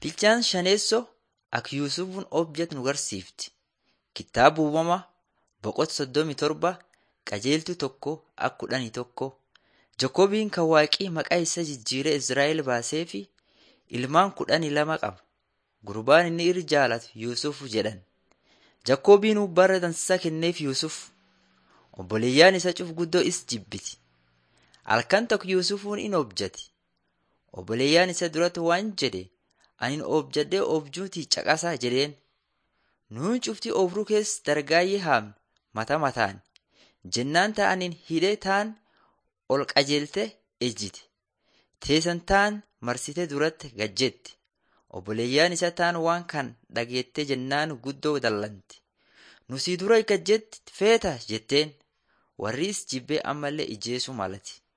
Bilchaan shaneessoo akka Yuusufuun objat nu garsiifti. Kitaaba uumamaa boqota soddomii torba qajeeltuu tokko akka kudhanii tokko. Jakoobiin kan waaqii maqaa isa jijjiiree Izraa'el baasee fi ilmaan kudhanii lama qaba. Gurbaan inni irra jaalatu Yuusuf jedhan. Jakoobiin bara dansaa kenneef Yuusuf. Obboleeyyaan isa cuf guddoo is jibbiti. Halkan tokko Yuusufuun in objate. Obboleeyyaan isa duratti waan jedhe ani objadhee objuutii caqasaa jedheen. Nuun cuftii obruu keessa dargaayyee haamne mata mataan. Jennaan ta'aniin hidhee taan ol qajeelte ejjite. Teessan taan marsite duratti gajjette. Obboleeyyaan isa taan waan kan dhageette jennaan guddoo dallanti. Nusii dura gajjetti feeta jetteen. Warris jibbee ammallee ijjeesuu malati.